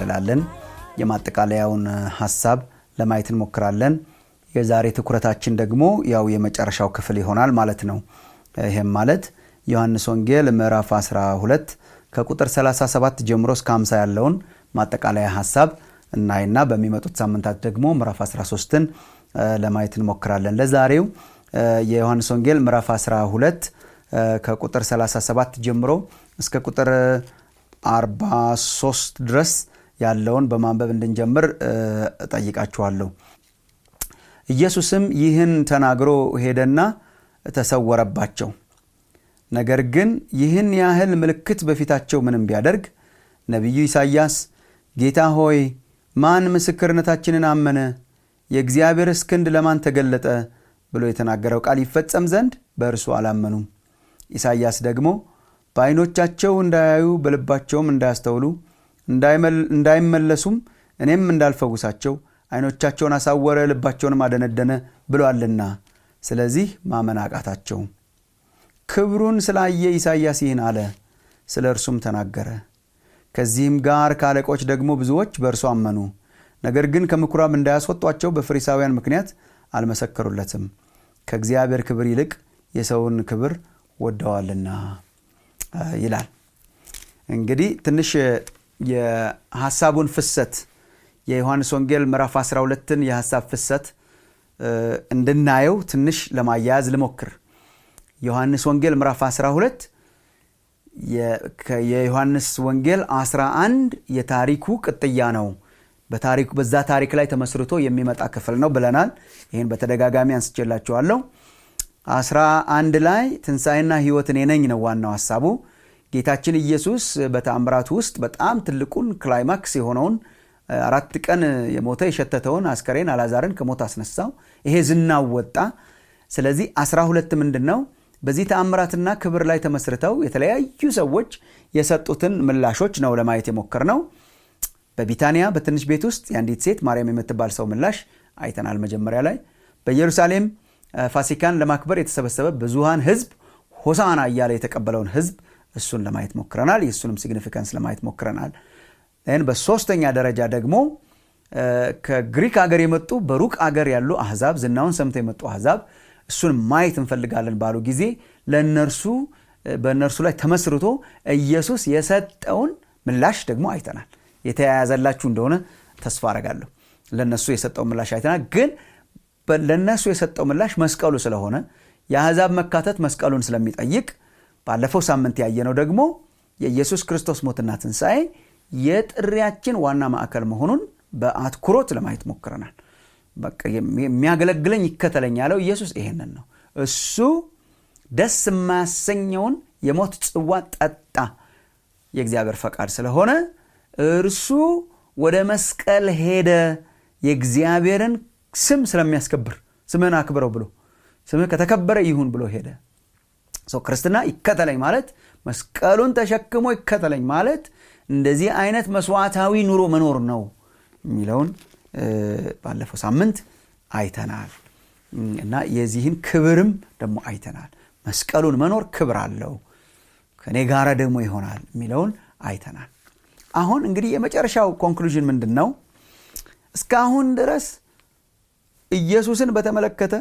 ላለን የማጠቃለያውን ሀሳብ ለማየት እንሞክራለን። የዛሬ ትኩረታችን ደግሞ ያው የመጨረሻው ክፍል ይሆናል ማለት ነው። ይህም ማለት ዮሐንስ ወንጌል ምዕራፍ 12 ከቁጥር 37 ጀምሮ እስከ 50 ያለውን ማጠቃለያ ሀሳብ እናይና በሚመጡት ሳምንታት ደግሞ ምዕራፍ 13ን ለማየት እንሞክራለን። ለዛሬው የዮሐንስ ወንጌል ምዕራፍ 12 ከቁጥር 37 ጀምሮ እስከ ቁጥር 43 ድረስ ያለውን በማንበብ እንድንጀምር እጠይቃችኋለሁ። ኢየሱስም ይህን ተናግሮ ሄደና ተሰወረባቸው። ነገር ግን ይህን ያህል ምልክት በፊታቸው ምንም ቢያደርግ ነቢዩ ኢሳይያስ ጌታ ሆይ ማን ምስክርነታችንን አመነ? የእግዚአብሔርስ ክንድ ለማን ተገለጠ? ብሎ የተናገረው ቃል ይፈጸም ዘንድ በእርሱ አላመኑም። ኢሳይያስ ደግሞ በዓይኖቻቸው እንዳያዩ በልባቸውም እንዳያስተውሉ እንዳይመለሱም እኔም እንዳልፈውሳቸው ዓይኖቻቸውን አሳወረ ልባቸውንም አደነደነ ብሏልና ስለዚህ ማመን አቃታቸው። ክብሩን ስላየ ኢሳይያስ ይህን አለ፣ ስለ እርሱም ተናገረ። ከዚህም ጋር ከአለቆች ደግሞ ብዙዎች በእርሱ አመኑ። ነገር ግን ከምኩራብ እንዳያስወጧቸው በፈሪሳውያን ምክንያት አልመሰከሩለትም፣ ከእግዚአብሔር ክብር ይልቅ የሰውን ክብር ወደዋልና ይላል። እንግዲህ ትንሽ የሀሳቡን ፍሰት የዮሐንስ ወንጌል ምዕራፍ 12ን የሀሳብ ፍሰት እንድናየው ትንሽ ለማያያዝ ልሞክር። ዮሐንስ ወንጌል ምዕራፍ 12 የዮሐንስ ወንጌል 11 የታሪኩ ቅጥያ ነው። በታሪኩ በዛ ታሪክ ላይ ተመስርቶ የሚመጣ ክፍል ነው ብለናል። ይህን በተደጋጋሚ አንስቼላችኋለሁ። 11 ላይ ትንሣኤና ሕይወት እኔ ነኝ ነው ዋናው ሀሳቡ። ጌታችን ኢየሱስ በተአምራቱ ውስጥ በጣም ትልቁን ክላይማክስ የሆነውን አራት ቀን የሞተ የሸተተውን አስከሬን አላዛርን ከሞት አስነሳው። ይሄ ዝናው ወጣ። ስለዚህ 12 ምንድን ነው? በዚህ ተአምራትና ክብር ላይ ተመስርተው የተለያዩ ሰዎች የሰጡትን ምላሾች ነው ለማየት የሞከር ነው። በቢታንያ በትንሽ ቤት ውስጥ የአንዲት ሴት ማርያም የምትባል ሰው ምላሽ አይተናል መጀመሪያ ላይ። በኢየሩሳሌም ፋሲካን ለማክበር የተሰበሰበ ብዙሃን ሕዝብ ሆሳና እያለ የተቀበለውን ሕዝብ እሱን ለማየት ሞክረናል። የእሱንም ሲግኒፊካንስ ለማየት ሞክረናል። ይህን በሶስተኛ ደረጃ ደግሞ ከግሪክ ሀገር የመጡ በሩቅ አገር ያሉ አህዛብ ዝናውን ሰምተው የመጡ አህዛብ እሱን ማየት እንፈልጋለን ባሉ ጊዜ ለእነርሱ በእነርሱ ላይ ተመስርቶ ኢየሱስ የሰጠውን ምላሽ ደግሞ አይተናል። የተያያዘላችሁ እንደሆነ ተስፋ አረጋለሁ። ለእነሱ የሰጠውን ምላሽ አይተናል። ግን ለእነሱ የሰጠው ምላሽ መስቀሉ ስለሆነ የአህዛብ መካተት መስቀሉን ስለሚጠይቅ ባለፈው ሳምንት ያየነው ደግሞ የኢየሱስ ክርስቶስ ሞትና ትንሣኤ የጥሪያችን ዋና ማዕከል መሆኑን በአትኩሮት ለማየት ሞክረናል። የሚያገለግለኝ ይከተለኝ ያለው ኢየሱስ ይሄንን ነው። እሱ ደስ የማያሰኘውን የሞት ጽዋ ጠጣ፣ የእግዚአብሔር ፈቃድ ስለሆነ እርሱ ወደ መስቀል ሄደ። የእግዚአብሔርን ስም ስለሚያስከብር ስምህን አክብረው ብሎ ስምህ ከተከበረ ይሁን ብሎ ሄደ። ክርስትና ይከተለኝ ማለት መስቀሉን ተሸክሞ ይከተለኝ ማለት እንደዚህ አይነት መስዋዕታዊ ኑሮ መኖር ነው የሚለውን ባለፈው ሳምንት አይተናል እና የዚህን ክብርም ደግሞ አይተናል። መስቀሉን መኖር ክብር አለው፣ ከእኔ ጋር ደግሞ ይሆናል የሚለውን አይተናል። አሁን እንግዲህ የመጨረሻው ኮንክሉዥን ምንድን ነው? እስካሁን ድረስ ኢየሱስን በተመለከተ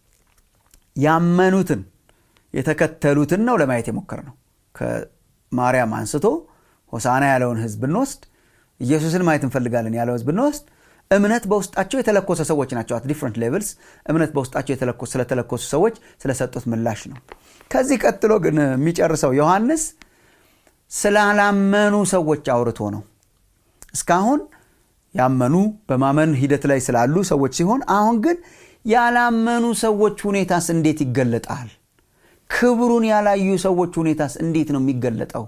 ያመኑትን የተከተሉትን ነው ለማየት የሞከር ነው። ከማርያም አንስቶ ሆሳና ያለውን ህዝብ ብንወስድ ኢየሱስን ማየት እንፈልጋለን ያለው ህዝብ ብንወስድ እምነት በውስጣቸው የተለኮሰ ሰዎች ናቸው። አት ዲፍረንት ሌቭልስ እምነት በውስጣቸው ስለተለኮሱ ሰዎች ስለሰጡት ምላሽ ነው። ከዚህ ቀጥሎ ግን የሚጨርሰው ዮሐንስ ስላላመኑ ሰዎች አውርቶ ነው። እስካሁን ያመኑ በማመን ሂደት ላይ ስላሉ ሰዎች ሲሆን፣ አሁን ግን ያላመኑ ሰዎች ሁኔታስ እንዴት ይገለጣል? ክብሩን ያላዩ ሰዎች ሁኔታስ እንዴት ነው የሚገለጠው?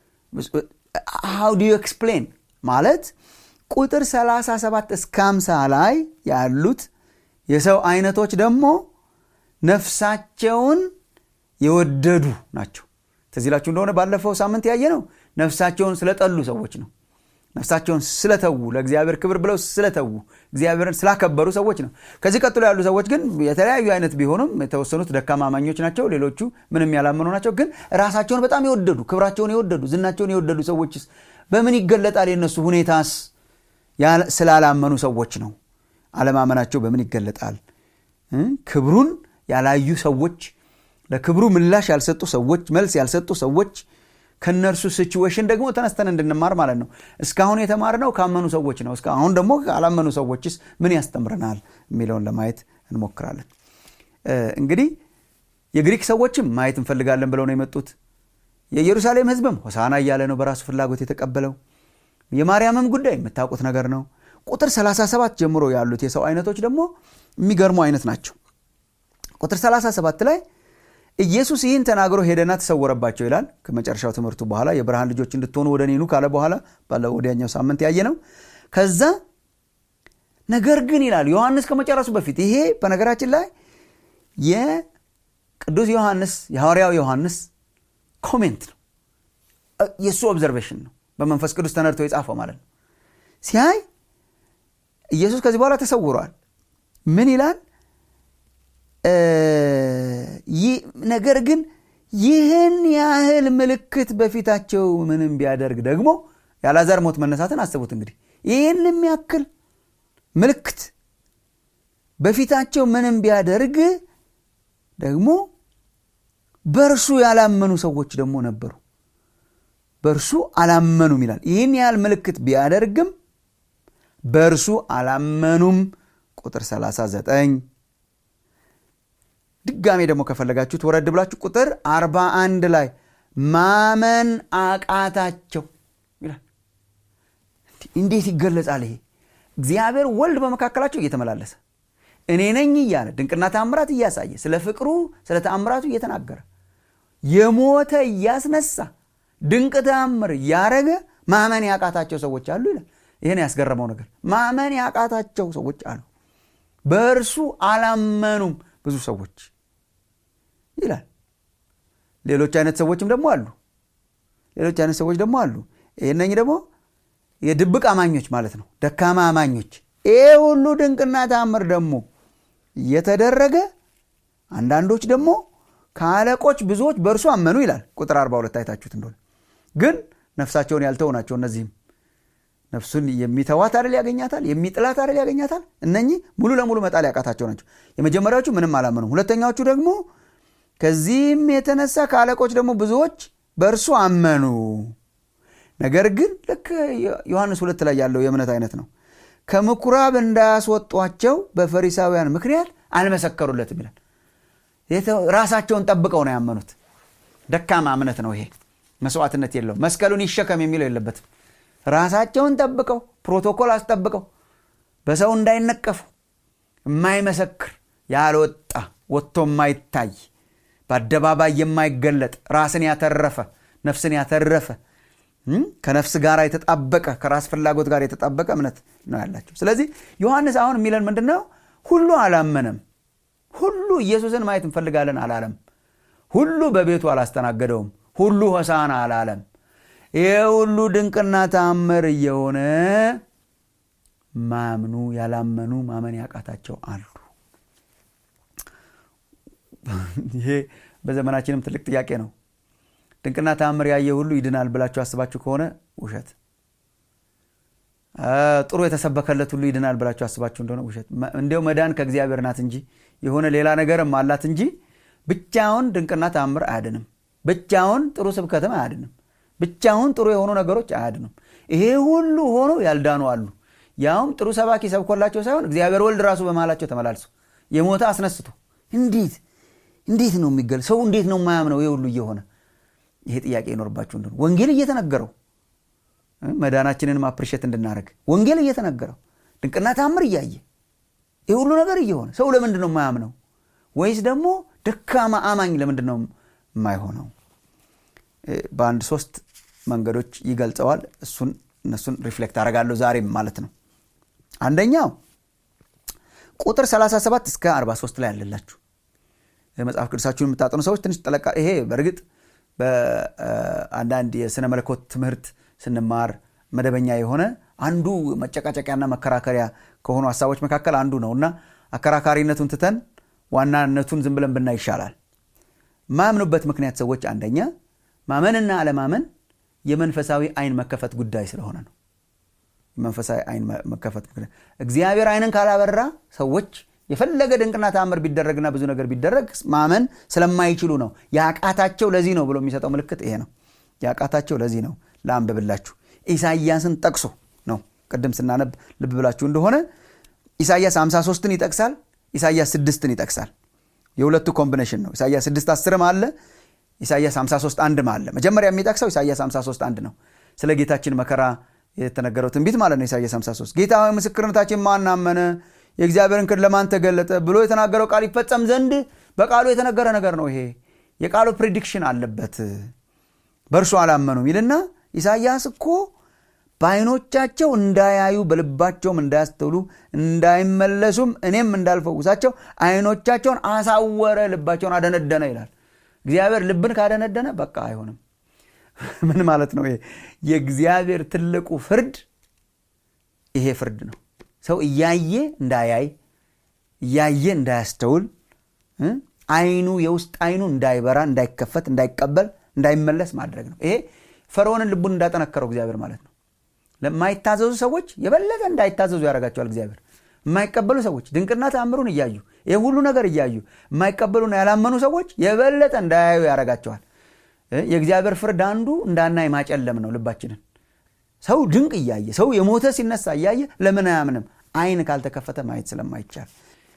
ሃው ዱ ዩ ኤክስፕሌን ማለት ቁጥር 37 እስከ 50 ላይ ያሉት የሰው አይነቶች ደግሞ ነፍሳቸውን የወደዱ ናቸው። ትዝ ይላችሁ እንደሆነ ባለፈው ሳምንት ያየ ነው ነፍሳቸውን ስለጠሉ ሰዎች ነው። ነፍሳቸውን ስለተዉ ለእግዚአብሔር ክብር ብለው ስለተዉ እግዚአብሔርን ስላከበሩ ሰዎች ነው። ከዚህ ቀጥሎ ያሉ ሰዎች ግን የተለያዩ አይነት ቢሆኑም የተወሰኑት ደካማ አማኞች ናቸው፣ ሌሎቹ ምንም ያላመኑ ናቸው። ግን ራሳቸውን በጣም የወደዱ ክብራቸውን የወደዱ ዝናቸውን የወደዱ ሰዎችስ በምን ይገለጣል? የነሱ ሁኔታስ ስላላመኑ ሰዎች ነው። አለማመናቸው በምን ይገለጣል? ክብሩን ያላዩ ሰዎች፣ ለክብሩ ምላሽ ያልሰጡ ሰዎች፣ መልስ ያልሰጡ ሰዎች ከነርሱ ሲቹዌሽን ደግሞ ተነስተን እንድንማር ማለት ነው። እስካሁን የተማርነው ካመኑ ሰዎች ነው። አሁን ደግሞ ካላመኑ ሰዎችስ ምን ያስተምረናል የሚለውን ለማየት እንሞክራለን። እንግዲህ የግሪክ ሰዎችም ማየት እንፈልጋለን ብለው ነው የመጡት። የኢየሩሳሌም ሕዝብም ሆሳና እያለ ነው በራሱ ፍላጎት የተቀበለው። የማርያምም ጉዳይ የምታውቁት ነገር ነው። ቁጥር 37 ጀምሮ ያሉት የሰው አይነቶች ደግሞ የሚገርሙ አይነት ናቸው። ቁጥር 37 ላይ ኢየሱስ ይህን ተናግሮ ሄደና ተሰወረባቸው ይላል። ከመጨረሻው ትምህርቱ በኋላ የብርሃን ልጆች እንድትሆኑ ወደ እኔ ኑ ካለ በኋላ ባለ ወዲያኛው ሳምንት ያየ ነው። ከዛ ነገር ግን ይላል ዮሐንስ ከመጨረሱ በፊት ይሄ በነገራችን ላይ የቅዱስ ዮሐንስ የሐዋርያው ዮሐንስ ኮሜንት ነው፣ የእሱ ኦብዘርቬሽን ነው። በመንፈስ ቅዱስ ተነድቶ የጻፈው ማለት ነው። ሲያይ ኢየሱስ ከዚህ በኋላ ተሰውሯል። ምን ይላል? ነገር ግን ይህን ያህል ምልክት በፊታቸው ምንም ቢያደርግ ደግሞ የአልዓዛር ሞት መነሳትን አስቡት እንግዲህ ይህን የሚያክል ምልክት በፊታቸው ምንም ቢያደርግ ደግሞ በእርሱ ያላመኑ ሰዎች ደግሞ ነበሩ። በእርሱ አላመኑም ይላል። ይህን ያህል ምልክት ቢያደርግም በእርሱ አላመኑም። ቁጥር 39 ድጋሜ ደግሞ ከፈለጋችሁት ወረድ ብላችሁ ቁጥር 41 ላይ ማመን አቃታቸው ይላል። እንዴት ይገለጻል ይሄ? እግዚአብሔር ወልድ በመካከላቸው እየተመላለሰ እኔ ነኝ እያለ ድንቅና ተአምራት እያሳየ ስለ ፍቅሩ ስለ ተአምራቱ እየተናገረ የሞተ እያስነሳ ድንቅ ተአምር እያረገ ማመን ያቃታቸው ሰዎች አሉ ይላል። ይህን ያስገረመው ነገር ማመን ያቃታቸው ሰዎች አሉ። በእርሱ አላመኑም ብዙ ሰዎች ይላል። ሌሎች አይነት ሰዎችም ደግሞ አሉ። ሌሎች አይነት ሰዎች ደግሞ አሉ። ይህነኝ ደግሞ የድብቅ አማኞች ማለት ነው፣ ደካማ አማኞች። ይህ ሁሉ ድንቅና ተአምር ደግሞ እየተደረገ አንዳንዶች ደግሞ ከአለቆች ብዙዎች በእርሱ አመኑ ይላል። ቁጥር 42 አይታችሁት እንደሆነ ግን ነፍሳቸውን ያልተው ናቸው። እነዚህም ነፍሱን የሚተዋት አይደል ያገኛታል፣ የሚጥላት አይደል ያገኛታል። እነኚህ ሙሉ ለሙሉ መጣል ያቃታቸው ናቸው። የመጀመሪያዎቹ ምንም አላመኑም። ሁለተኛዎቹ ደግሞ ከዚህም የተነሳ ከአለቆች ደግሞ ብዙዎች በእርሱ አመኑ። ነገር ግን ልክ ዮሐንስ ሁለት ላይ ያለው የእምነት አይነት ነው። ከምኩራብ እንዳያስወጧቸው በፈሪሳውያን ምክንያት አልመሰከሩለትም ይላል። ራሳቸውን ጠብቀው ነው ያመኑት። ደካማ እምነት ነው ይሄ። መስዋዕትነት የለው መስቀሉን ይሸከም የሚለው የለበትም። ራሳቸውን ጠብቀው ፕሮቶኮል አስጠብቀው በሰው እንዳይነቀፉ የማይመሰክር ያልወጣ ወጥቶ የማይታይ በአደባባይ የማይገለጥ ራስን ያተረፈ ነፍስን ያተረፈ ከነፍስ ጋር የተጣበቀ ከራስ ፍላጎት ጋር የተጣበቀ እምነት ነው ያላቸው። ስለዚህ ዮሐንስ አሁን የሚለን ምንድን ነው? ሁሉ አላመነም። ሁሉ ኢየሱስን ማየት እንፈልጋለን አላለም። ሁሉ በቤቱ አላስተናገደውም። ሁሉ ሆሳና አላለም። ይህ ሁሉ ድንቅና ተአምር እየሆነ ማምኑ ያላመኑ ማመን ያቃታቸው አሉ። ይሄ በዘመናችንም ትልቅ ጥያቄ ነው። ድንቅና ተአምር ያየ ሁሉ ይድናል ብላችሁ አስባችሁ ከሆነ ውሸት። ጥሩ የተሰበከለት ሁሉ ይድናል ብላችሁ አስባችሁ እንደሆነ ውሸት። እንዲያው መዳን ከእግዚአብሔር ናት እንጂ የሆነ ሌላ ነገርም አላት እንጂ ብቻውን ድንቅና ተአምር አያድንም። ብቻውን ጥሩ ስብከትም አያድንም። ብቻውን ጥሩ የሆኑ ነገሮች አያድንም። ይሄ ሁሉ ሆኖ ያልዳኑ አሉ። ያውም ጥሩ ሰባኪ ሰብኮላቸው ሳይሆን እግዚአብሔር ወልድ ራሱ በመሃላቸው ተመላልሶ የሞተ አስነስቶ እንዴት እንዴት ነው የሚገል ሰው እንዴት ነው የማያምነው? ይሄ ሁሉ እየሆነ ይሄ ጥያቄ ይኖርባችሁ እንደሆነ ወንጌል እየተነገረው መዳናችንንም አፕሪሼት እንድናደርግ ወንጌል እየተነገረው ድንቅና ታምር እያየ ይህ ሁሉ ነገር እየሆነ ሰው ለምንድን ነው የማያምነው? ወይስ ደግሞ ደካማ አማኝ ለምንድን ነው የማይሆነው? በአንድ ሶስት መንገዶች ይገልጸዋል። እሱን እነሱን ሪፍሌክት አደርጋለሁ ዛሬም ማለት ነው። አንደኛው ቁጥር 37 እስከ 43 ላይ ያለላችሁ መጽሐፍ ቅዱሳችሁን የምታጠኑ ሰዎች ትንሽ ጠለቃ ይሄ በእርግጥ በአንዳንድ የስነ መለኮት ትምህርት ስንማር መደበኛ የሆነ አንዱ መጨቃጨቂያና መከራከሪያ ከሆኑ ሀሳቦች መካከል አንዱ ነው እና አከራካሪነቱን ትተን ዋናነቱን ዝም ብለን ብናይ ይሻላል። ማያምኑበት ምክንያት ሰዎች አንደኛ ማመንና አለማመን የመንፈሳዊ አይን መከፈት ጉዳይ ስለሆነ ነው። መንፈሳዊ አይን መከፈት ምክንያት እግዚአብሔር አይንን ካላበራ ሰዎች የፈለገ ድንቅና ተአምር ቢደረግና ብዙ ነገር ቢደረግ ማመን ስለማይችሉ ነው ያቃታቸው ለዚህ ነው ብሎ የሚሰጠው ምልክት ይሄ ነው ያቃታቸው ለዚህ ነው ለአንብብላችሁ ኢሳይያስን ጠቅሶ ነው ቅድም ስናነብ ልብ ብላችሁ እንደሆነ ኢሳይያስ 53ን ይጠቅሳል ኢሳይያስ 6ን ይጠቅሳል የሁለቱ ኮምቢኔሽን ነው ኢሳይያስ 6 10 አለ ኢሳይያስ 53 አንድም አለ መጀመሪያ የሚጠቅሰው ኢሳይያስ 53 አንድ ነው ስለ ጌታችን መከራ የተነገረው ትንቢት ማለት ነው ኢሳይያስ 53 ጌታ ሆይ ምስክርነታችን ማን አመነ የእግዚአብሔርን ክንድ ለማን ተገለጠ ብሎ የተናገረው ቃል ይፈጸም ዘንድ በቃሉ የተነገረ ነገር ነው ይሄ የቃሉ ፕሪዲክሽን አለበት በእርሱ አላመኑም ይልና ኢሳይያስ እኮ በአይኖቻቸው እንዳያዩ በልባቸውም እንዳያስተውሉ እንዳይመለሱም እኔም እንዳልፈውሳቸው አይኖቻቸውን አሳወረ ልባቸውን አደነደነ ይላል እግዚአብሔር ልብን ካደነደነ በቃ አይሆንም ምን ማለት ነው የእግዚአብሔር ትልቁ ፍርድ ይሄ ፍርድ ነው ሰው እያየ እንዳያይ እያየ እንዳያስተውል አይኑ የውስጥ አይኑ እንዳይበራ እንዳይከፈት እንዳይቀበል እንዳይመለስ ማድረግ ነው ይሄ ፈርዖንን ልቡን እንዳጠነከረው እግዚአብሔር ማለት ነው ለማይታዘዙ ሰዎች የበለጠ እንዳይታዘዙ ያደርጋቸዋል እግዚአብሔር የማይቀበሉ ሰዎች ድንቅና ተአምሩን እያዩ ይህ ሁሉ ነገር እያዩ የማይቀበሉና ያላመኑ ሰዎች የበለጠ እንዳያዩ ያደርጋቸዋል የእግዚአብሔር ፍርድ አንዱ እንዳናይ ማጨለም ነው ልባችንን ሰው ድንቅ እያየ ሰው የሞተ ሲነሳ እያየ ለምን አያምንም አይን ካልተከፈተ ማየት ስለማይቻል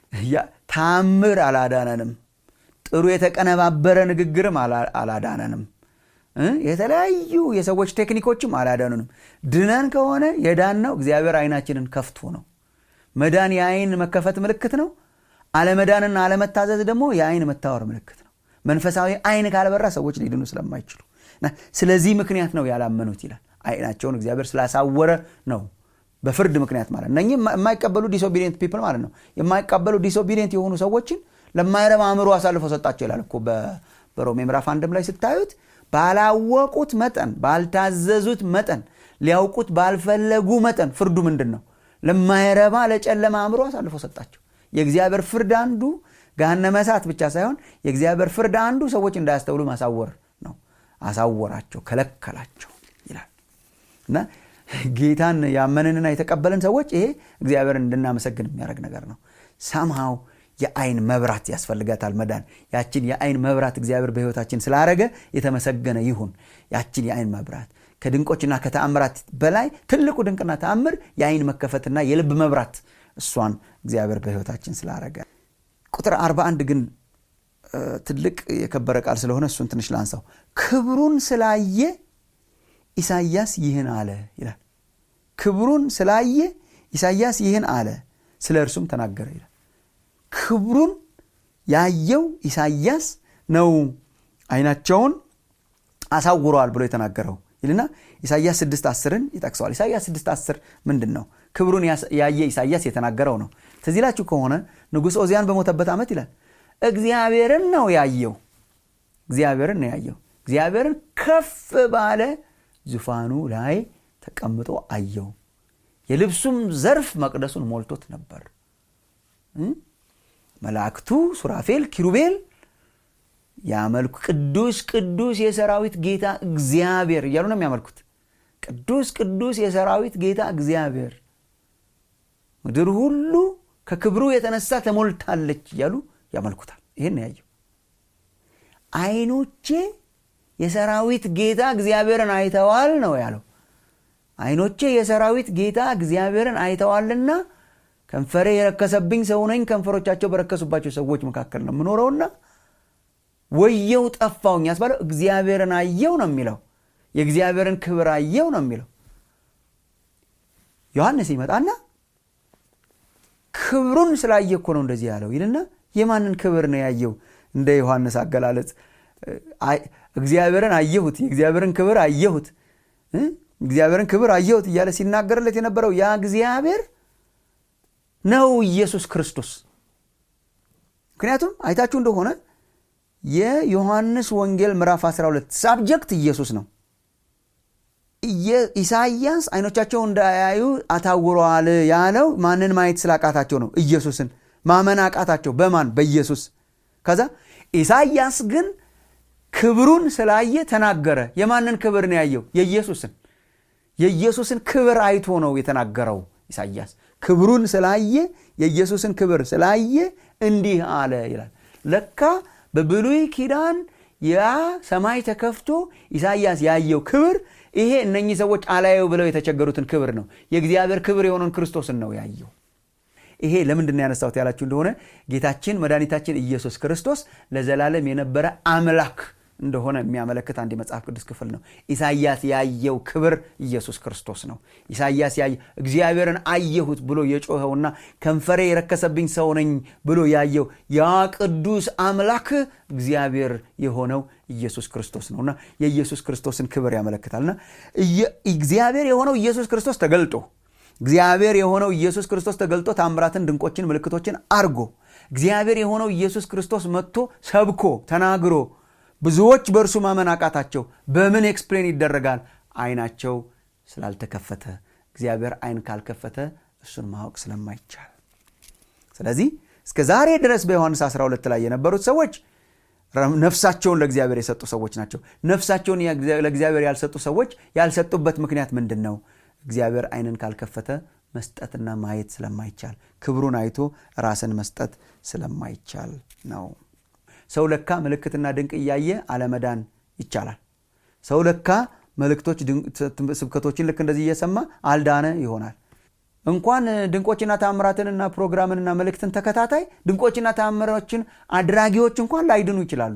ታምር አላዳነንም ጥሩ የተቀነባበረ ንግግርም አላዳነንም የተለያዩ የሰዎች ቴክኒኮችም አላዳኑንም ድነን ከሆነ የዳነው እግዚአብሔር አይናችንን ከፍቶ ነው መዳን የአይን መከፈት ምልክት ነው አለመዳንና አለመታዘዝ ደግሞ የአይን መታወር ምልክት ነው መንፈሳዊ አይን ካልበራ ሰዎች ሊድኑ ስለማይችሉ ስለዚህ ምክንያት ነው ያላመኑት ይላል አይናቸውን እግዚአብሔር ስላሳወረ ነው በፍርድ ምክንያት ማለት ነው እነህ የማይቀበሉ ዲስኦቢዲየንት ፒፕል ማለት ነው የማይቀበሉ ዲስኦቢዲየንት የሆኑ ሰዎችን ለማይረባ አእምሮ አሳልፎ ሰጣቸው ይላል እኮ በሮሜ ምዕራፍ አንድም ላይ ስታዩት ባላወቁት መጠን ባልታዘዙት መጠን ሊያውቁት ባልፈለጉ መጠን ፍርዱ ምንድን ነው ለማይረባ ለጨለማ አእምሮ አሳልፎ ሰጣቸው የእግዚአብሔር ፍርድ አንዱ ገሃነመ እሳት ብቻ ሳይሆን የእግዚአብሔር ፍርድ አንዱ ሰዎች እንዳያስተውሉ ማሳወር ነው አሳወራቸው ከለከላቸው ይላል እና ጌታን ያመንንና የተቀበልን ሰዎች ይሄ እግዚአብሔርን እንድናመሰግን የሚያደርግ ነገር ነው ሰምሃው የአይን መብራት ያስፈልጋታል መዳን ያችን የአይን መብራት እግዚአብሔር በህይወታችን ስላረገ የተመሰገነ ይሁን ያችን የአይን መብራት ከድንቆችና ከተአምራት በላይ ትልቁ ድንቅና ተአምር የአይን መከፈትና የልብ መብራት እሷን እግዚአብሔር በህይወታችን ስላረገ ቁጥር 41 ግን ትልቅ የከበረ ቃል ስለሆነ እሱን ትንሽ ላንሳው ክብሩን ስላየ ኢሳያስ ይህን አለ ይላል ክብሩን ስላየ ኢሳያስ ይህን አለ ስለ እርሱም ተናገረ ይላል ክብሩን ያየው ኢሳያስ ነው አይናቸውን አሳውረዋል ብሎ የተናገረው ይልና ኢሳያስ 6 10ን ይጠቅሰዋል ኢሳያስ 6 10 ምንድን ነው ክብሩን ያየ ኢሳያስ የተናገረው ነው ትዚላችሁ ከሆነ ንጉሥ ኦዚያን በሞተበት ዓመት ይላል እግዚአብሔርን ነው ያየው እግዚአብሔርን ነው ያየው እግዚአብሔርን ከፍ ባለ ዙፋኑ ላይ ተቀምጦ አየው የልብሱም ዘርፍ መቅደሱን ሞልቶት ነበር መላእክቱ ሱራፌል ኪሩቤል ያመልኩ ቅዱስ ቅዱስ የሰራዊት ጌታ እግዚአብሔር እያሉ ነው የሚያመልኩት ቅዱስ ቅዱስ የሰራዊት ጌታ እግዚአብሔር ምድር ሁሉ ከክብሩ የተነሳ ተሞልታለች እያሉ ያመልኩታል ይህን ያየው አይኖቼ የሰራዊት ጌታ እግዚአብሔርን አይተዋል ነው ያለው አይኖቼ የሰራዊት ጌታ እግዚአብሔርን አይተዋልና ከንፈሬ የረከሰብኝ ሰው ነኝ ከንፈሮቻቸው በረከሱባቸው ሰዎች መካከል ነው የምኖረውና ወየው ጠፋውኝ ያስባለው እግዚአብሔርን አየው ነው የሚለው የእግዚአብሔርን ክብር አየው ነው የሚለው ዮሐንስ ይመጣና ክብሩን ስላየ እኮ ነው እንደዚህ ያለው ይልና የማንን ክብር ነው ያየው እንደ ዮሐንስ አገላለጽ እግዚአብሔርን አየሁት የእግዚአብሔርን ክብር አየሁት እግዚአብሔርን ክብር አየሁት እያለ ሲናገርለት የነበረው ያ እግዚአብሔር ነው ኢየሱስ ክርስቶስ ምክንያቱም አይታችሁ እንደሆነ የዮሐንስ ወንጌል ምዕራፍ 12 ሳብጀክት ኢየሱስ ነው ኢሳያስ አይኖቻቸው እንዳያዩ አታውረዋል ያለው ማንን ማየት ስላቃታቸው ነው ኢየሱስን ማመን አቃታቸው በማን በኢየሱስ ከዛ ኢሳያስ ግን ክብሩን ስላየ ተናገረ የማንን ክብር ነው ያየው የኢየሱስን የኢየሱስን ክብር አይቶ ነው የተናገረው ኢሳያስ ክብሩን ስላየ የኢየሱስን ክብር ስላየ እንዲህ አለ ይላል ለካ በብሉይ ኪዳን ያ ሰማይ ተከፍቶ ኢሳያስ ያየው ክብር ይሄ እነኚህ ሰዎች አላየው ብለው የተቸገሩትን ክብር ነው የእግዚአብሔር ክብር የሆነውን ክርስቶስን ነው ያየው ይሄ ለምንድን ነው ያነሳሁት ያላችሁ እንደሆነ ጌታችን መድኃኒታችን ኢየሱስ ክርስቶስ ለዘላለም የነበረ አምላክ እንደሆነ የሚያመለክት አንድ የመጽሐፍ ቅዱስ ክፍል ነው ኢሳያስ ያየው ክብር ኢየሱስ ክርስቶስ ነው ኢሳያስ ያየ እግዚአብሔርን አየሁት ብሎ የጮኸውና ከንፈሬ የረከሰብኝ ሰው ነኝ ብሎ ያየው ያ ቅዱስ አምላክ እግዚአብሔር የሆነው ኢየሱስ ክርስቶስ ነውና የኢየሱስ ክርስቶስን ክብር ያመለክታልና እግዚአብሔር የሆነው ኢየሱስ ክርስቶስ ተገልጦ እግዚአብሔር የሆነው ኢየሱስ ክርስቶስ ተገልጦ ታምራትን ድንቆችን ምልክቶችን አርጎ እግዚአብሔር የሆነው ኢየሱስ ክርስቶስ መጥቶ ሰብኮ ተናግሮ ብዙዎች በእርሱ ማመን አቃታቸው በምን ኤክስፕሌን ይደረጋል አይናቸው ስላልተከፈተ እግዚአብሔር አይን ካልከፈተ እሱን ማወቅ ስለማይቻል ስለዚህ እስከ ዛሬ ድረስ በዮሐንስ 12 ላይ የነበሩት ሰዎች ነፍሳቸውን ለእግዚአብሔር የሰጡ ሰዎች ናቸው ነፍሳቸውን ለእግዚአብሔር ያልሰጡ ሰዎች ያልሰጡበት ምክንያት ምንድን ነው እግዚአብሔር አይንን ካልከፈተ መስጠትና ማየት ስለማይቻል ክብሩን አይቶ ራስን መስጠት ስለማይቻል ነው ሰው ለካ ምልክትና ድንቅ እያየ አለመዳን ይቻላል ሰው ለካ መልእክቶች ስብከቶችን ልክ እንደዚህ እየሰማ አልዳነ ይሆናል እንኳን ድንቆችና ታምራትንና ፕሮግራምንና መልእክትን ተከታታይ ድንቆችና ታምሮችን አድራጊዎች እንኳን ላይድኑ ይችላሉ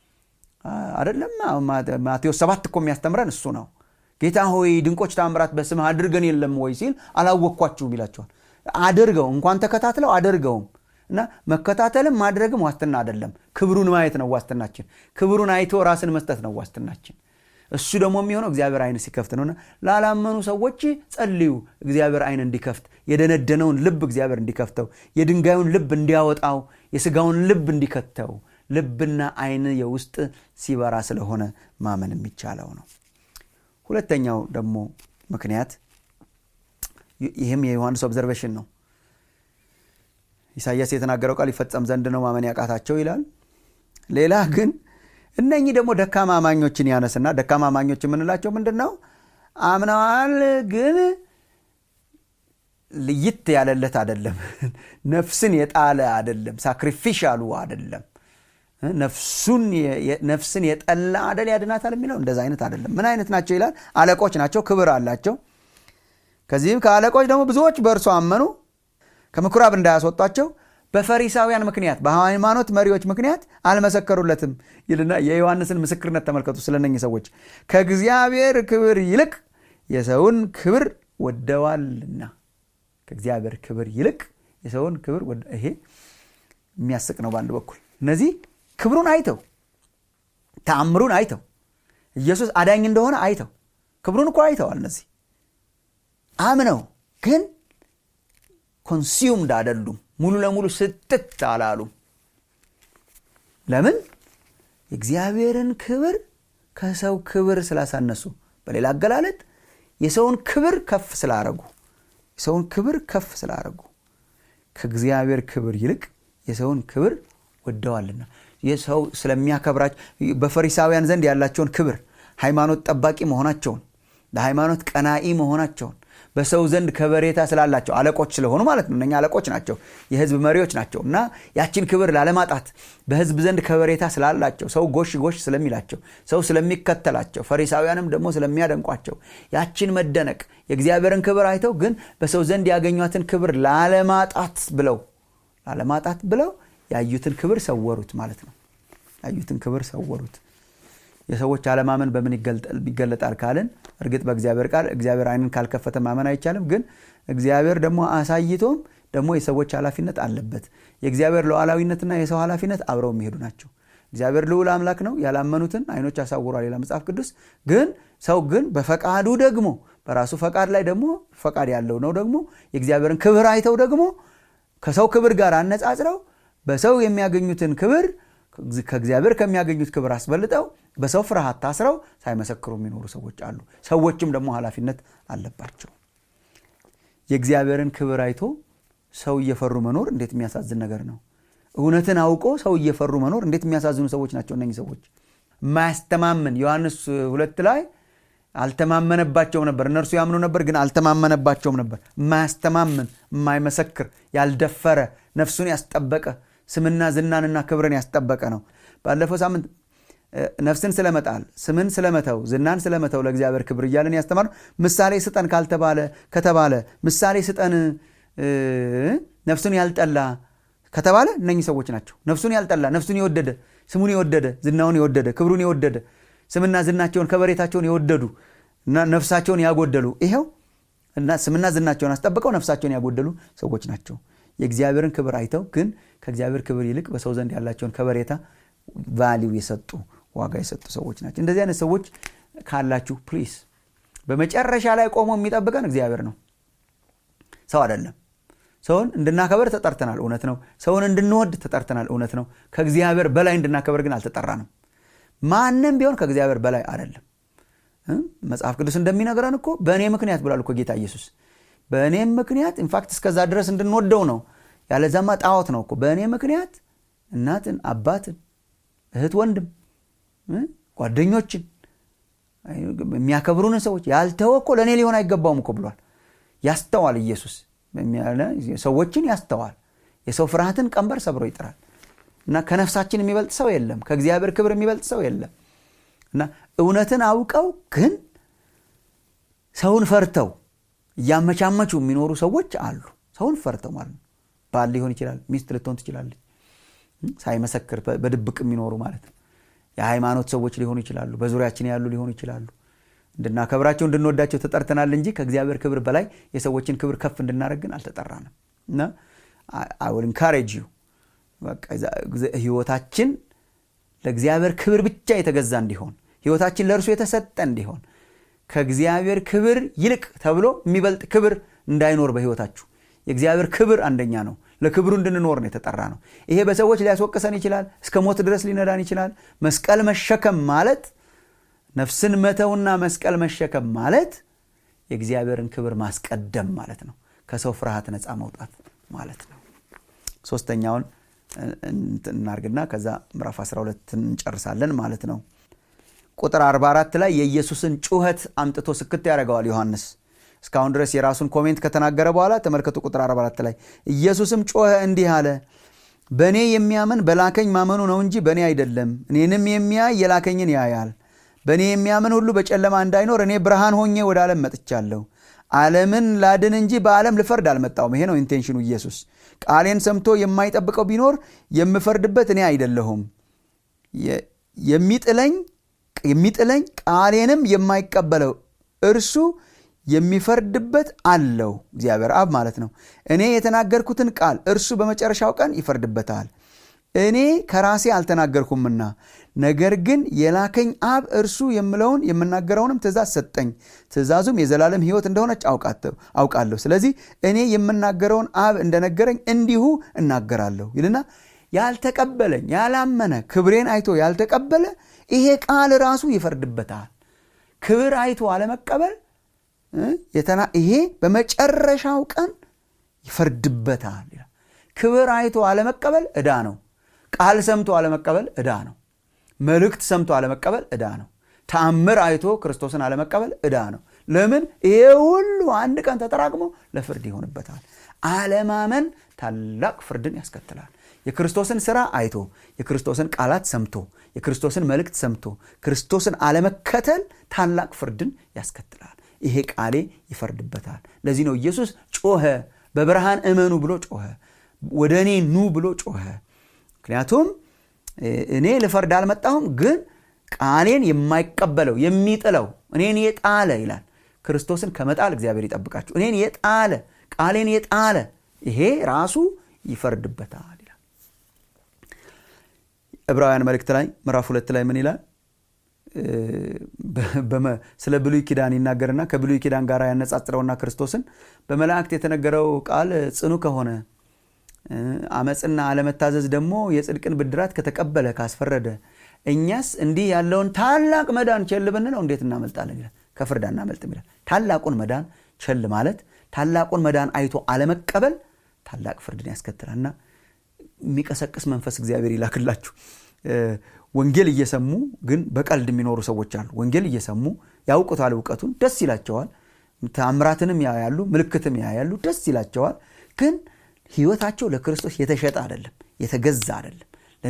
አደለም ማቴዎስ ሰባት እኮ የሚያስተምረን እሱ ነው ጌታ ሆይ ድንቆች ታምራት በስምህ አድርገን የለም ወይ ሲል አላወቅኳችሁም ይላቸዋል አድርገው እንኳን ተከታትለው አድርገውም እና መከታተልም ማድረግም ዋስትና አይደለም ክብሩን ማየት ነው ዋስትናችን ክብሩን አይቶ ራስን መስጠት ነው ዋስትናችን እሱ ደግሞ የሚሆነው እግዚአብሔር አይን ሲከፍት ነውና ላላመኑ ሰዎች ጸልዩ እግዚአብሔር አይን እንዲከፍት የደነደነውን ልብ እግዚአብሔር እንዲከፍተው የድንጋዩን ልብ እንዲያወጣው የስጋውን ልብ እንዲከተው ልብና አይን የውስጥ ሲበራ ስለሆነ ማመን የሚቻለው ነው ሁለተኛው ደግሞ ምክንያት ይህም የዮሐንስ ኦብዘርቬሽን ነው ኢሳያስ የተናገረው ቃል ይፈጸም ዘንድ ነው ማመን ያቃታቸው ይላል ሌላ ግን እነኚህ ደግሞ ደካማ አማኞችን ያነስና ደካማ አማኞች የምንላቸው ምንድን ነው አምነዋል ግን ልይት ያለለት አደለም ነፍስን የጣለ አደለም ሳክሪፊሻሉ አደለም ነፍስን የጠላ አደል ያድናታል የሚለው እንደዚ አይነት አደለም ምን አይነት ናቸው ይላል አለቆች ናቸው ክብር አላቸው ከዚህም ከአለቆች ደግሞ ብዙዎች በእርሱ አመኑ ከምኩራብ እንዳያስወጧቸው በፈሪሳውያን ምክንያት በሃይማኖት መሪዎች ምክንያት አልመሰከሩለትም ይልና የዮሐንስን ምስክርነት ተመልከቱ ስለነኝ ሰዎች ከእግዚአብሔር ክብር ይልቅ የሰውን ክብር ወደዋልና ከእግዚአብሔር ክብር ይልቅ የሰውን ክብር ይሄ የሚያስቅ ነው በአንድ በኩል እነዚህ ክብሩን አይተው ተአምሩን አይተው ኢየሱስ አዳኝ እንደሆነ አይተው ክብሩን እኮ አይተዋል እነዚህ አምነው ግን ኮንሱምድ አደሉም ሙሉ ለሙሉ ስትት አላሉም ለምን የእግዚአብሔርን ክብር ከሰው ክብር ስላሳነሱ በሌላ አገላለጥ የሰውን ክብር ከፍ ስላረጉ የሰውን ክብር ከፍ ስላረጉ ከእግዚአብሔር ክብር ይልቅ የሰውን ክብር ወደዋልና የሰው ስለሚያከብራቸው በፈሪሳውያን ዘንድ ያላቸውን ክብር ሃይማኖት ጠባቂ መሆናቸውን ለሃይማኖት ቀናኢ መሆናቸውን በሰው ዘንድ ከበሬታ ስላላቸው አለቆች ስለሆኑ ማለት ነው እነኛ አለቆች ናቸው የህዝብ መሪዎች ናቸው እና ያችን ክብር ላለማጣት በህዝብ ዘንድ ከበሬታ ስላላቸው ሰው ጎሽ ጎሽ ስለሚላቸው ሰው ስለሚከተላቸው ፈሪሳውያንም ደግሞ ስለሚያደንቋቸው ያችን መደነቅ የእግዚአብሔርን ክብር አይተው ግን በሰው ዘንድ ያገኟትን ክብር ላለማጣት ብለው ላለማጣት ብለው ያዩትን ክብር ሰወሩት ማለት ነው ያዩትን ክብር ሰወሩት የሰዎች አለማመን በምን ይገለጣል ካልን እርግጥ በእግዚአብሔር ቃል እግዚአብሔር አይንን ካልከፈተ ማመን አይቻልም ግን እግዚአብሔር ደግሞ አሳይቶም ደግሞ የሰዎች ኃላፊነት አለበት የእግዚአብሔር ሉዓላዊነትና የሰው ኃላፊነት አብረው የሚሄዱ ናቸው እግዚአብሔር ልዑል አምላክ ነው ያላመኑትን አይኖች አሳውሯል ሌላ መጽሐፍ ቅዱስ ግን ሰው ግን በፈቃዱ ደግሞ በራሱ ፈቃድ ላይ ደግሞ ፈቃድ ያለው ነው ደግሞ የእግዚአብሔርን ክብር አይተው ደግሞ ከሰው ክብር ጋር አነጻጽረው በሰው የሚያገኙትን ክብር ከእግዚአብሔር ከሚያገኙት ክብር አስበልጠው በሰው ፍርሃት ታስረው ሳይመሰክሩ የሚኖሩ ሰዎች አሉ ሰዎችም ደግሞ ኃላፊነት አለባቸው የእግዚአብሔርን ክብር አይቶ ሰው እየፈሩ መኖር እንዴት የሚያሳዝን ነገር ነው እውነትን አውቆ ሰው እየፈሩ መኖር እንዴት የሚያሳዝኑ ሰዎች ናቸው እነኚህ ሰዎች የማያስተማምን ዮሐንስ ሁለት ላይ አልተማመነባቸውም ነበር። እነርሱ ያምኑ ነበር፣ ግን አልተማመነባቸውም ነበር። የማያስተማምን የማይመሰክር፣ ያልደፈረ፣ ነፍሱን ያስጠበቀ ስምና ዝናንና ክብርን ያስጠበቀ ነው። ባለፈው ሳምንት ነፍስን ስለመጣል ስምን ስለመተው ዝናን ስለመተው ለእግዚአብሔር ክብር እያለን ያስተማር ምሳሌ ስጠን ካልተባለ ከተባለ ምሳሌ ስጠን ነፍሱን ያልጠላ ከተባለ እነኚህ ሰዎች ናቸው። ነፍሱን ያልጠላ ነፍሱን የወደደ ስሙን የወደደ ዝናውን የወደደ ክብሩን የወደደ ስምና ዝናቸውን ከበሬታቸውን የወደዱ እና ነፍሳቸውን ያጎደሉ ይኸው እና ስምና ዝናቸውን አስጠብቀው ነፍሳቸውን ያጎደሉ ሰዎች ናቸው። የእግዚአብሔርን ክብር አይተው ግን ከእግዚአብሔር ክብር ይልቅ በሰው ዘንድ ያላቸውን ከበሬታ ቫሊው የሰጡ ዋጋ የሰጡ ሰዎች ናቸው። እንደዚህ አይነት ሰዎች ካላችሁ ፕሊስ፣ በመጨረሻ ላይ ቆሞ የሚጠብቀን እግዚአብሔር ነው፣ ሰው አይደለም። ሰውን እንድናከበር ተጠርተናል፣ እውነት ነው። ሰውን እንድንወድ ተጠርተናል፣ እውነት ነው። ከእግዚአብሔር በላይ እንድናከበር ግን አልተጠራንም። ማንም ቢሆን ከእግዚአብሔር በላይ አይደለም። መጽሐፍ ቅዱስ እንደሚነግረን እኮ በእኔ ምክንያት ብሏል እኮ ጌታ ኢየሱስ። በእኔም ምክንያት ኢንፋክት እስከዛ ድረስ እንድንወደው ነው። ያለዛማ ጣዖት ነው እኮ። በእኔ ምክንያት እናትን፣ አባትን፣ እህት፣ ወንድም፣ ጓደኞችን የሚያከብሩንን ሰዎች ያልተወ እኮ ለእኔ ሊሆን አይገባውም እኮ ብሏል። ያስተዋል ኢየሱስ ሰዎችን ያስተዋል። የሰው ፍርሃትን ቀንበር ሰብሮ ይጥራል። እና ከነፍሳችን የሚበልጥ ሰው የለም። ከእግዚአብሔር ክብር የሚበልጥ ሰው የለም። እና እውነትን አውቀው ግን ሰውን ፈርተው እያመቻመቹ የሚኖሩ ሰዎች አሉ። ሰውን ፈርተው ማለት ነው። ባል ሊሆን ይችላል፣ ሚስት ልትሆን ትችላለች። ሳይመሰክር በድብቅ የሚኖሩ ማለት ነው። የሃይማኖት ሰዎች ሊሆኑ ይችላሉ፣ በዙሪያችን ያሉ ሊሆኑ ይችላሉ። እንድናከብራቸው እንድንወዳቸው ተጠርተናል እንጂ ከእግዚአብሔር ክብር በላይ የሰዎችን ክብር ከፍ እንድናደርግ ግን አልተጠራንም። እና አይ ዊል ኢንካሬጅ ዩ ህይወታችን ለእግዚአብሔር ክብር ብቻ የተገዛ እንዲሆን ህይወታችን ለእርሱ የተሰጠ እንዲሆን ከእግዚአብሔር ክብር ይልቅ ተብሎ የሚበልጥ ክብር እንዳይኖር በህይወታችሁ የእግዚአብሔር ክብር አንደኛ ነው። ለክብሩ እንድንኖር ነው የተጠራ ነው። ይሄ በሰዎች ሊያስወቅሰን ይችላል። እስከ ሞት ድረስ ሊነዳን ይችላል። መስቀል መሸከም ማለት ነፍስን መተውና መስቀል መሸከም ማለት የእግዚአብሔርን ክብር ማስቀደም ማለት ነው። ከሰው ፍርሃት ነፃ መውጣት ማለት ነው። ሶስተኛውን እናርግና ከዛ ምዕራፍ 12 እንጨርሳለን ማለት ነው። ቁጥር 44 ላይ የኢየሱስን ጩኸት አምጥቶ ስክት ያደርገዋል ዮሐንስ። እስካሁን ድረስ የራሱን ኮሜንት ከተናገረ በኋላ ተመልከቱ። ቁጥር 44 ላይ ኢየሱስም ጮኸ እንዲህ አለ፣ በእኔ የሚያምን በላከኝ ማመኑ ነው እንጂ በእኔ አይደለም። እኔንም የሚያይ የላከኝን ያያል። በእኔ የሚያምን ሁሉ በጨለማ እንዳይኖር እኔ ብርሃን ሆኜ ወደ ዓለም መጥቻለሁ። ዓለምን ላድን እንጂ በዓለም ልፈርድ አልመጣሁም። ይሄ ነው ኢንቴንሽኑ ኢየሱስ። ቃሌን ሰምቶ የማይጠብቀው ቢኖር የምፈርድበት እኔ አይደለሁም። የሚጥለኝ የሚጥለኝ ቃሌንም የማይቀበለው እርሱ የሚፈርድበት አለው። እግዚአብሔር አብ ማለት ነው። እኔ የተናገርኩትን ቃል እርሱ በመጨረሻው ቀን ይፈርድበታል። እኔ ከራሴ አልተናገርኩምና ነገር ግን የላከኝ አብ እርሱ የምለውን የምናገረውንም ትእዛዝ ሰጠኝ። ትእዛዙም የዘላለም ሕይወት እንደሆነች አውቃለሁ። ስለዚህ እኔ የምናገረውን አብ እንደነገረኝ እንዲሁ እናገራለሁ ይልና ያልተቀበለኝ ያላመነ ክብሬን አይቶ ያልተቀበለ ይሄ ቃል ራሱ ይፈርድበታል። ክብር አይቶ አለመቀበል ይሄ በመጨረሻው ቀን ይፈርድበታል። ክብር አይቶ አለመቀበል ዕዳ ነው። ቃል ሰምቶ አለመቀበል ዕዳ ነው። መልእክት ሰምቶ አለመቀበል ዕዳ ነው። ተአምር አይቶ ክርስቶስን አለመቀበል ዕዳ ነው። ለምን? ይሄ ሁሉ አንድ ቀን ተጠራቅሞ ለፍርድ ይሆንበታል። አለማመን ታላቅ ፍርድን ያስከትላል። የክርስቶስን ስራ አይቶ የክርስቶስን ቃላት ሰምቶ የክርስቶስን መልእክት ሰምቶ ክርስቶስን አለመከተል ታላቅ ፍርድን ያስከትላል። ይሄ ቃሌ ይፈርድበታል። ለዚህ ነው ኢየሱስ ጮኸ፣ በብርሃን እመኑ ብሎ ጮኸ፣ ወደ እኔ ኑ ብሎ ጮኸ። ምክንያቱም እኔ ልፈርድ አልመጣሁም፣ ግን ቃሌን የማይቀበለው የሚጥለው እኔን የጣለ ይላል። ክርስቶስን ከመጣል እግዚአብሔር ይጠብቃችሁ። እኔን የጣለ ቃሌን የጣለ ይሄ ራሱ ይፈርድበታል ይላል። ዕብራውያን መልእክት ላይ ምዕራፍ ሁለት ላይ ምን ይላል? ስለ ብሉይ ኪዳን ይናገርና ከብሉይ ኪዳን ጋር ያነጻጽረውና ክርስቶስን በመላእክት የተነገረው ቃል ጽኑ ከሆነ አመፅና አለመታዘዝ ደግሞ የጽድቅን ብድራት ከተቀበለ ካስፈረደ እኛስ እንዲህ ያለውን ታላቅ መዳን ቸል ብንለው እንዴት እናመልጣለን ይላል። ከፍርድ አናመልጥም ይላል። ታላቁን መዳን ቸል ማለት ታላቁን መዳን አይቶ አለመቀበል ታላቅ ፍርድን ያስከትላልና የሚቀሰቅስ መንፈስ እግዚአብሔር ይላክላችሁ። ወንጌል እየሰሙ ግን በቀልድ የሚኖሩ ሰዎች አሉ ወንጌል እየሰሙ ያውቁታል እውቀቱን ደስ ይላቸዋል ተአምራትንም ያያሉ ምልክትም ያያሉ ደስ ይላቸዋል ግን ህይወታቸው ለክርስቶስ የተሸጠ አይደለም የተገዛ አይደለም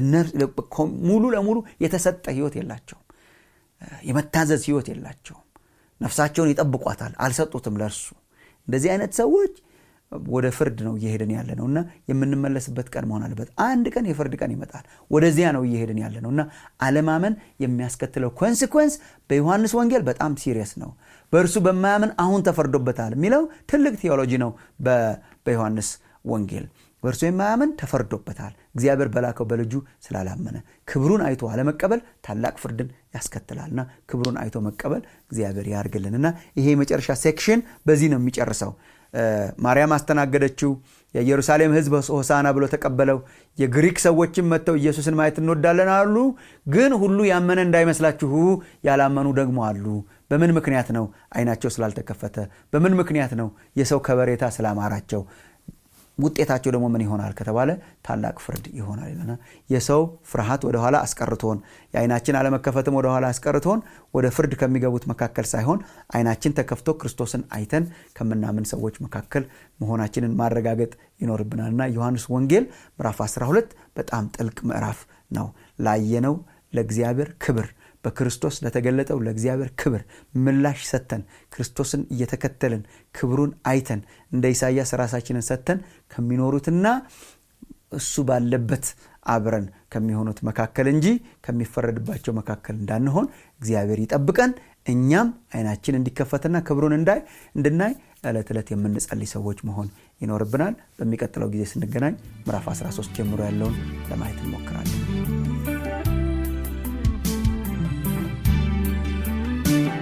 ሙሉ ለሙሉ የተሰጠ ህይወት የላቸውም የመታዘዝ ህይወት የላቸውም ነፍሳቸውን ይጠብቋታል አልሰጡትም ለእርሱ እንደዚህ አይነት ሰዎች ወደ ፍርድ ነው እየሄድን ያለ ነው እና የምንመለስበት ቀን መሆን አለበት አንድ ቀን የፍርድ ቀን ይመጣል ወደዚያ ነው እየሄድን ያለ ነው እና አለማመን የሚያስከትለው ኮንሲኮንስ በዮሐንስ ወንጌል በጣም ሲሪየስ ነው በእርሱ በማያምን አሁን ተፈርዶበታል የሚለው ትልቅ ቴዎሎጂ ነው በዮሐንስ ወንጌል በእርሱ የማያምን ተፈርዶበታል እግዚአብሔር በላከው በልጁ ስላላመነ ክብሩን አይቶ አለመቀበል ታላቅ ፍርድን ያስከትላልና ክብሩን አይቶ መቀበል እግዚአብሔር ያርግልንና ይሄ የመጨረሻ ሴክሽን በዚህ ነው የሚጨርሰው ማርያም አስተናገደችው የኢየሩሳሌም ህዝብ ሆሳና ብሎ ተቀበለው የግሪክ ሰዎችም መጥተው ኢየሱስን ማየት እንወዳለን አሉ ግን ሁሉ ያመነ እንዳይመስላችሁ ያላመኑ ደግሞ አሉ በምን ምክንያት ነው አይናቸው ስላልተከፈተ በምን ምክንያት ነው የሰው ከበሬታ ስላማራቸው ውጤታቸው ደግሞ ምን ይሆናል ከተባለ ታላቅ ፍርድ ይሆናል ይለና የሰው ፍርሃት ወደኋላ አስቀርቶን የአይናችን አለመከፈትም ወደኋላ አስቀርቶን ወደ ፍርድ ከሚገቡት መካከል ሳይሆን አይናችን ተከፍቶ ክርስቶስን አይተን ከምናምን ሰዎች መካከል መሆናችንን ማረጋገጥ ይኖርብናልና ዮሐንስ ወንጌል ምዕራፍ 12 በጣም ጥልቅ ምዕራፍ ነው ላየነው ለእግዚአብሔር ክብር በክርስቶስ ለተገለጠው ለእግዚአብሔር ክብር ምላሽ ሰተን ክርስቶስን እየተከተልን ክብሩን አይተን እንደ ኢሳያስ ራሳችንን ሰተን ከሚኖሩትና እሱ ባለበት አብረን ከሚሆኑት መካከል እንጂ ከሚፈረድባቸው መካከል እንዳንሆን እግዚአብሔር ይጠብቀን እኛም አይናችን እንዲከፈትና ክብሩን እንዳይ እንድናይ ዕለት ዕለት የምንጸልይ ሰዎች መሆን ይኖርብናል በሚቀጥለው ጊዜ ስንገናኝ ምዕራፍ 13 ጀምሮ ያለውን ለማየት እንሞክራለን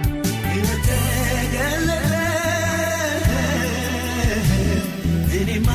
እኔማ